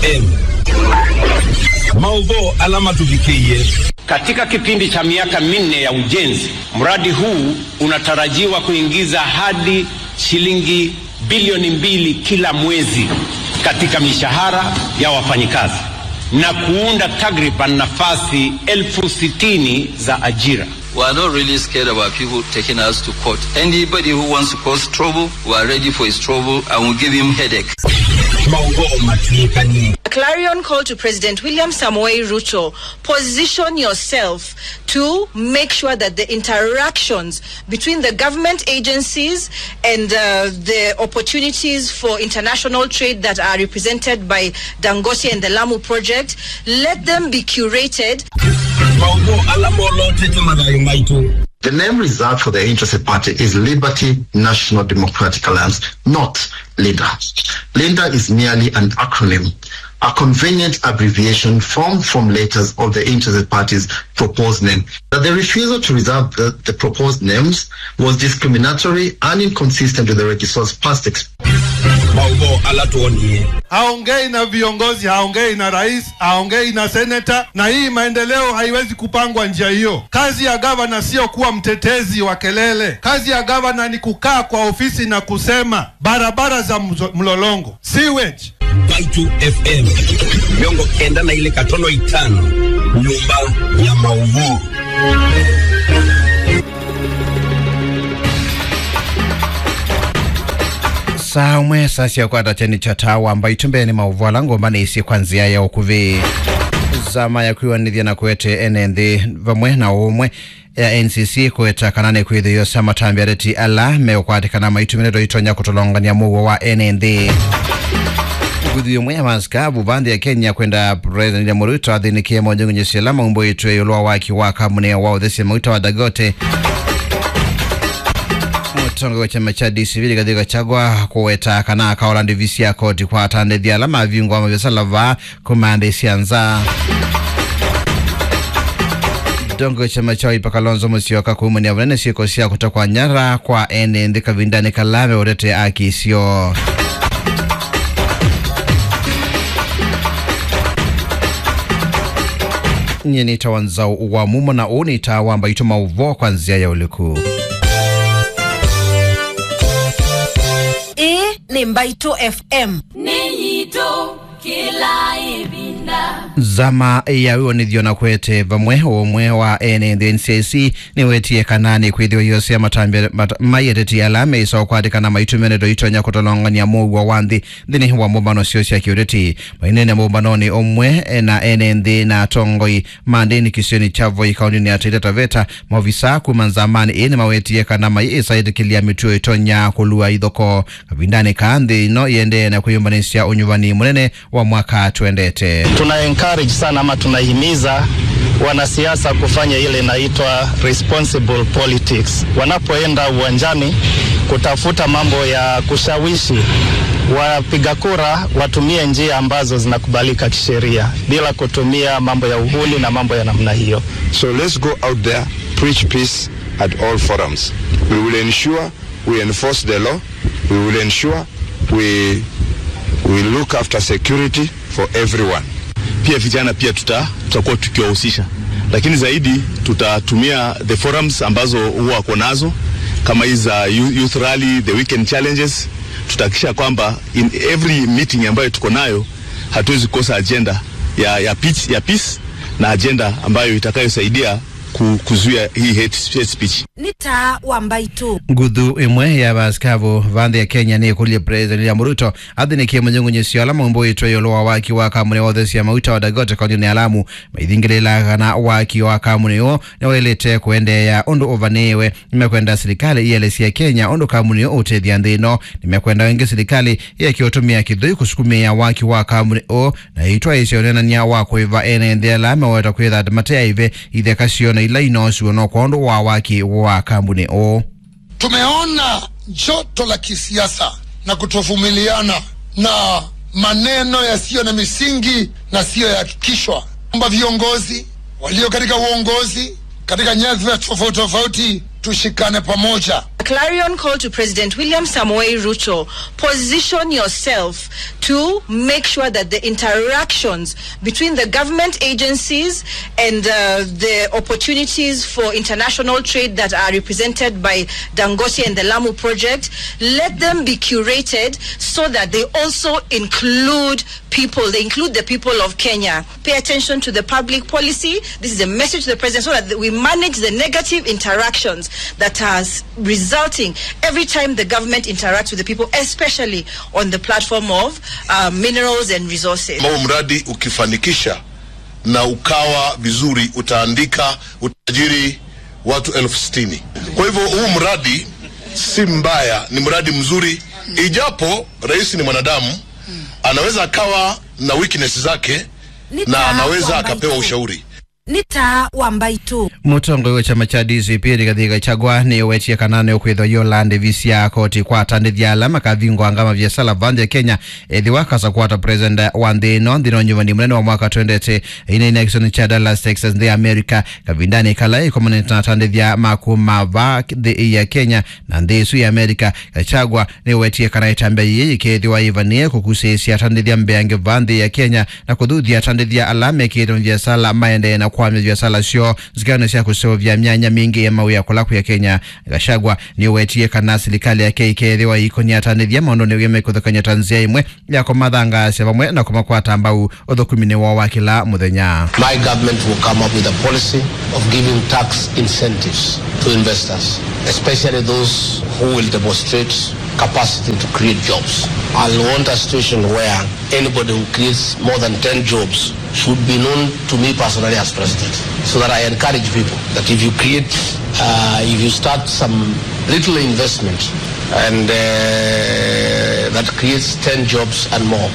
FM maudho alama tuvikie. Katika kipindi cha miaka minne ya ujenzi, mradi huu unatarajiwa kuingiza hadi shilingi bilioni mbili kila mwezi katika mishahara ya wafanyikazi na kuunda takriban nafasi elfu sitini za ajira. We are not really scared about people taking us to court. Anybody who wants to cause trouble, we are ready for his trouble and we'll give him headache. A clarion call to President William Samoei Ruto. Position yourself to make sure that the interactions between the government agencies and uh, the opportunities for international trade that are represented by Dangote and the Lamu project, let them be curated. The name reserved for the interested party is Liberty National Democratic Alliance, not LIDA. LIDA is merely an acronym, a convenient abbreviation formed from letters of the interested party's proposed name. That the refusal to reserve the, the proposed names was discriminatory and inconsistent with the registrar's past experience. haongei na viongozi, haongei na rais, haongei na seneta, na hii maendeleo haiwezi kupangwa njia hiyo. Kazi ya gavana sio kuwa mtetezi wa kelele. Kazi ya gavana ni kukaa kwa ofisi na kusema barabara za mzo- mlolongo, sewage, Baitu FM miongo kenda na ile katono itano nyumba ya maudhui samwe sasya kwata cheni cha tawa ambayo itumbeni mauvala ngomba nisi kwa nzia ya ukuvi zama ya kwiwanithia na kwete ene nthi vamwe na umwe ya ncc kweta kanane kwithiio sa matambi areti ala mekwatikana maitumiriro itonya kutolongania muo wa ene nthi nguthi imwe ya maskabu vanthi ya kenya kwenda president William Ruto athinikie monjongonyesela maumbo itwe yulwa waki wa kamune wa uthesia mauta wa dagote mutongo wa chama cha DCV kathika chagwa kuweta kana akaola ndivisi ya koti kwa atandithia ala mavingo ama biasala va kumande sianza dongo chama cha ipa kalonzo musyoka kuumunia vunene siiko sia kutokwa nyara kwa ene nthi kavindani kalame urete akisio nye nitawa nzau wa mumo na uu nitawa mbaito mauvo kwa nzia ya uliku hii ni mbaito fm Ninyito kila ibinda. zama yawiwonithio na kwete vamwe umwe wa ene nthi ncc niwetie kanani kwithiwa yose matambi maiyeteti ala meisa ukwatikana maitumiriro itonya kutolongania muugwa wa nthi nthini wa mumbano sio cia kiuriti mainene mumbanoni umwe na ene nthi na tongoi mandini kisioni chavo ikaunini ya taita taveta maofisa kuma nzamani ini mawetie kana mai isaitikilia mituo itonya kulua ithoko kavindani ka nthi ino iendee na kwiyumbanisya unyuvani munene wa mwaka twendete tuna encourage sana ama tunahimiza wanasiasa kufanya ile inaitwa responsible politics. Wanapoenda uwanjani kutafuta mambo ya kushawishi wapiga kura, watumie njia ambazo zinakubalika kisheria bila kutumia mambo ya uhuni na mambo ya namna hiyo. So let's go out there, preach peace at all forums. We will ensure we enforce the law. We will ensure we, we look after security for everyone. pia vijana pia tuta tutakuwa tukiwahusisha, lakini zaidi tutatumia the forums ambazo huwa wako nazo kama hizi za youth youth rally, the weekend challenges. Tutahakikisha kwamba in every meeting ambayo tuko nayo hatuwezi kukosa agenda ya, ya, pitch, ya peace na agenda ambayo itakayosaidia ku- kuzuia hii hate, hate speech. ni taa wa mbaito nguthu imwe ya vaskavu vanthi ya kenya ni ikulie president William Ruto athinikie munyungunyisio ala maumbo itwe yulwa waki wa kamune wa uthesia mauta wa dagote kaunti ya lamu maithingilila kana waki wa kamune uo niwilite kuendeea undu uvaniwe nimekwenda serikali ielesia kenya undu kamune uo utethia nthi ino nimekwenda wengi serikali yekiutumia kithui kusukumia waki wa kamune uo na itwa isionenania wa kuiva ene nthi ala meweta kwitha matea ive itheka ciona ila inosuo no kwa undu wa waki wa kambuni uo Tumeona joto la kisiasa na kutovumiliana na maneno yasiyo na misingi na siyohakikishwa, kwamba viongozi walio katika uongozi katika nyadhifa tofauti tofauti tushikane pamoja A clarion call to President William Samoei Ruto. Position yourself to make sure that the interactions between the government agencies and uh, the opportunities for international trade that are represented by Dangote and the Lamu project, let them be curated so that they also include people, they include the people of Kenya. Pay attention to the public policy. This is a message to the president so that we manage the negative interactions that are resulting every time the government interacts with the people, especially on the platform of uh, minerals and resources. Kama mradi ukifanikisha na ukawa vizuri, utaandika utajiri watu elfu sitini. Kwa hivyo huu mradi si mbaya, ni mradi mzuri, ijapo rais ni mwanadamu, anaweza akawa na weakness zake na anaweza akapewa ushauri. nita wambaitu mutongo wa chama cha DCP katika chagwa ni wetie kanane ukwitho Yolande visia koti kwatandithia alama kavingo ngama vya sala vandi ya Kenya ethi wakasa kwata president wa nthino nthino nyumani munene wa mwaka twendete ina election cha Dallas Texas the America kavindani kala ikomanita natandithia makuma va the ya Kenya na nthi isu ya America kachagwa ni wetie kana itambe yiyi kethiwa ivanie kukusesia tandithia mbeange vanthi ya Kenya na kuthuthia tandithia alama kitho vya sala maende na kwamya vya sala sio zikano cia kusovya myanya mingi ya mau ya kulaku ya Kenya gashagwa ni wetie kana serikali ya KK wa ikonia tanithia maondo ni wime kuthukanya tanzia imwe ya komathanga cia vamwe na kumakwata mbau uthukumine wa wa kila muthenya My government will come up with a policy of giving tax incentives to investors, especially those who will demonstrate capacity to create jobs. I want a situation where anybody who creates more than 10 jobs should be known to me personally as president. So that I encourage people that if you create, uh, if you start some little investment and uh, that creates 10 jobs and more,